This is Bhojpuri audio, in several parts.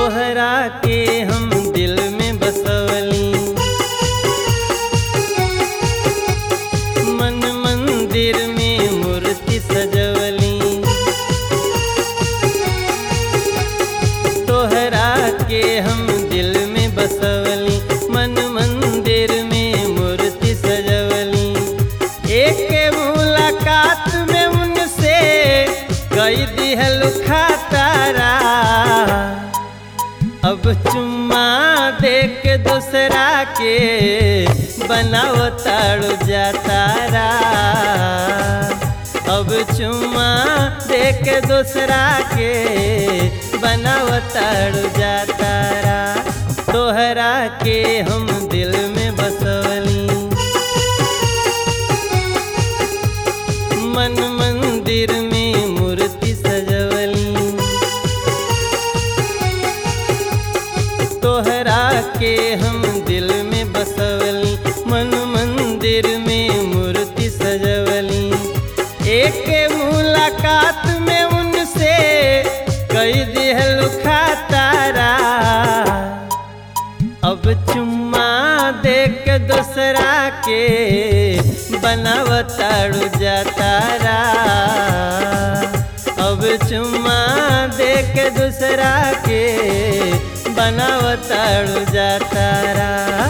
तोहरा के हम दिल में बसवली मन मंदिर में मूर्ति सजवली तोहरा के हम दिल में बसवली मन मंदिर में मूर्ति सजवली एक मुलाकात में उनसे कई दिहल खातारा अब चुम्मा दे के दूसरा के बनाव ताड़ू जातारा अब चुम्मा दे के दूसरा के बनाव ताड़ू जातारा तोहरा के हम दिल में बसवली मन मंदिर में मूर्ति सजवली तोहरा के हम दिल में बसवली मन मंदिर में मूर्ति सजवली एक मुलाकात में उनसे कई दिहल खातारा अब चुम्मा दे के दूसरा के बनावताड़ू जातारा अब चुम्मा दे के दूसरा के बनावताड़ू जातारा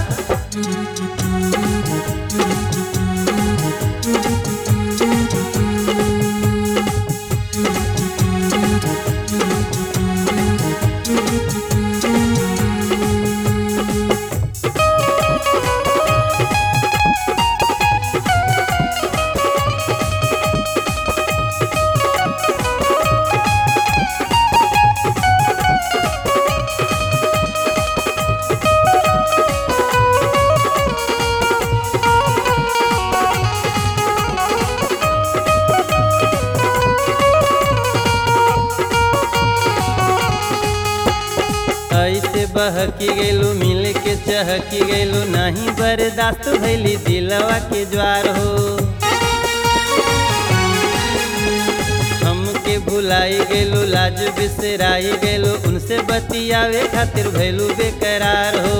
ऐसे बहकी गैलू मिल के चहकी गैलू नहीं बर्दाश्त भैली दिलवा के ज्वार हो हमके भुलाई गैलू लाज बिसराई गैलू उनसे बतियावे खातिर भैलू बेकरार हो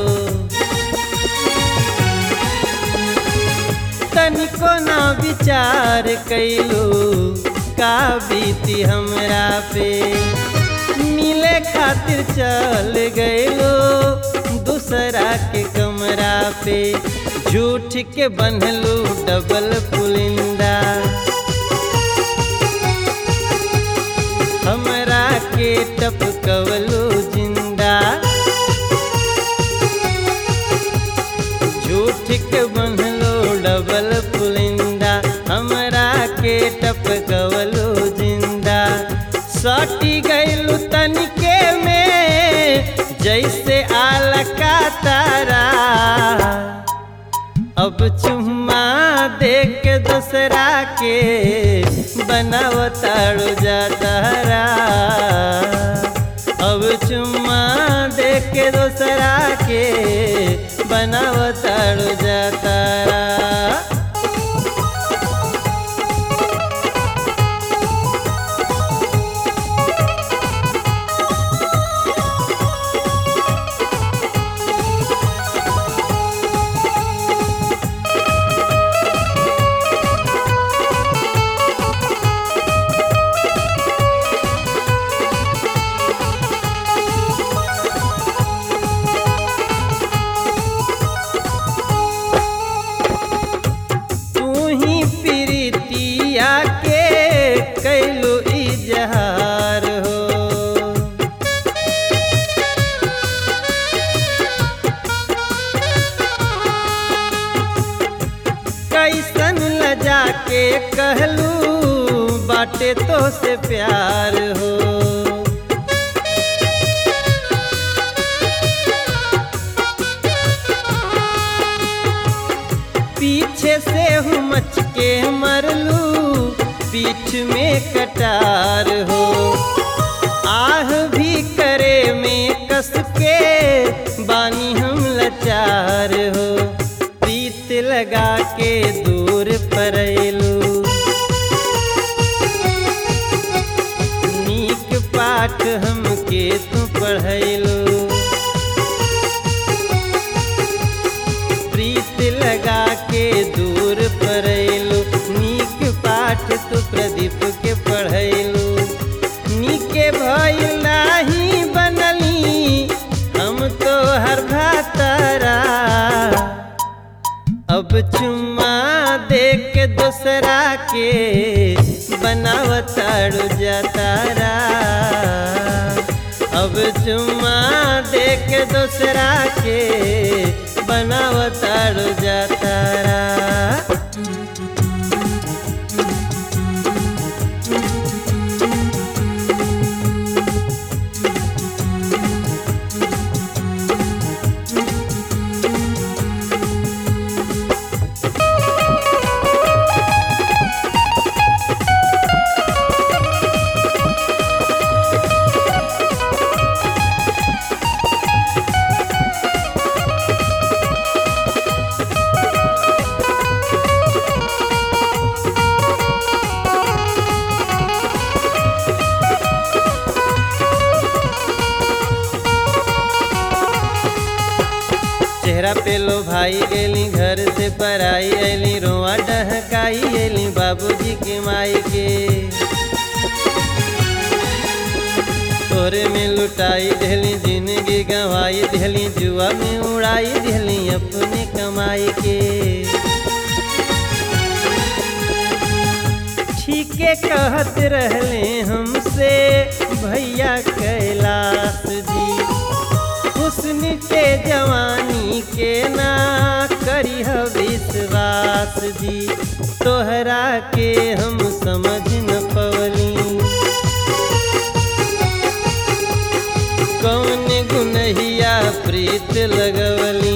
तनिको ना विचार कैलू का बीती हमरा पे मिले खातिर चल गएलो दूसरा के कमरा पे झूठ के बनलू डबल पुलिंदा हमरा के टपकवलू जिंदा झूठ के बनलो डबल पुलिंदा हमरा के टपकवलू जिंदा सटी गैलू तनिके में जैसे आल का तारा अब चुम्मा दे के दूसरा के बनावताड़ू जातारा अब चुम्मा दे के दूसरा के बनावताड़ू जातारा तू ही प्रीतिया के कैलू इजहार हो कैसन लजा के कहलू बाटे तो से प्यार हो पीछे से हूँ मच के मरलू पीठ में कटार हो आह भी करे में कस के बानी हम लाचार हो प्रीत लगा के दूर परलू नीक पाठ हम हमके तू पढ़ैलू प्रीत लगा के दूर परैलू नीक पाठ तू प्रदीप के पढ़ैलू नीके भइल नाही बनली हम तो हर भातारा अब चुम्मा दे के दूसरा के बनावताड़ू जातारा अब चुम्मा दे के दूसरा के बनावताड़ू जातारा चेहरा पे लो भाई गेली घर से पराई ऐली रोआ डहकाई ऐली बाबूजी के माई के तोरे में लुटाई देली जिंदगी गंवाई देली जुआ में उड़ाई देली अपने कमाई के ठीके कहत रहले हमसे भैया कैलाश जी हुस्न के जवानी के ना करी विश्वास जी तोहरा के हम समझ न पवली कौन गुनहिया प्रीत लगवली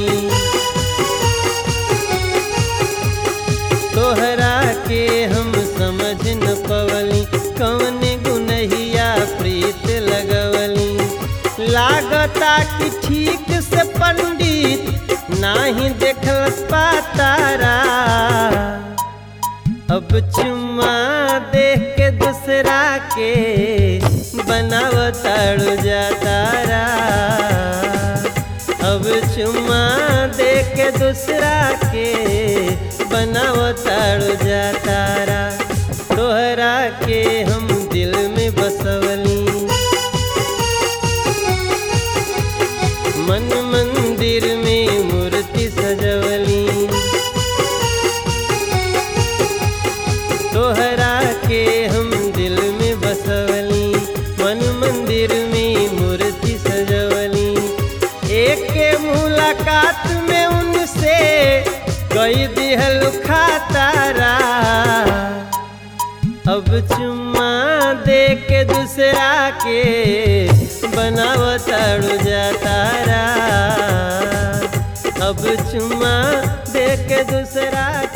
तोहरा के हम समझ न पवली कौन गुनहिया प्रीत लगवली लागता कि ठीक से पंडित नाही देखल पातारा अब चुम्मा देख के दूसरा के बनावताड़ू जातारा अब चुम्मा देख के दूसरा के बनावताड़ू जातारा तोहरा के हम दिल में बसवली मन मंदिर में मूर्ति सजवली तोहरा के हम दिल में बसवली मन मंदिर में मूर्ति सजवली एक मुलाकात में उनसे कई दिहल खातारा अब चुम्मा दे के दूसरा के बनावताड़ू जातारा अब चुम्मा दे के दूसरा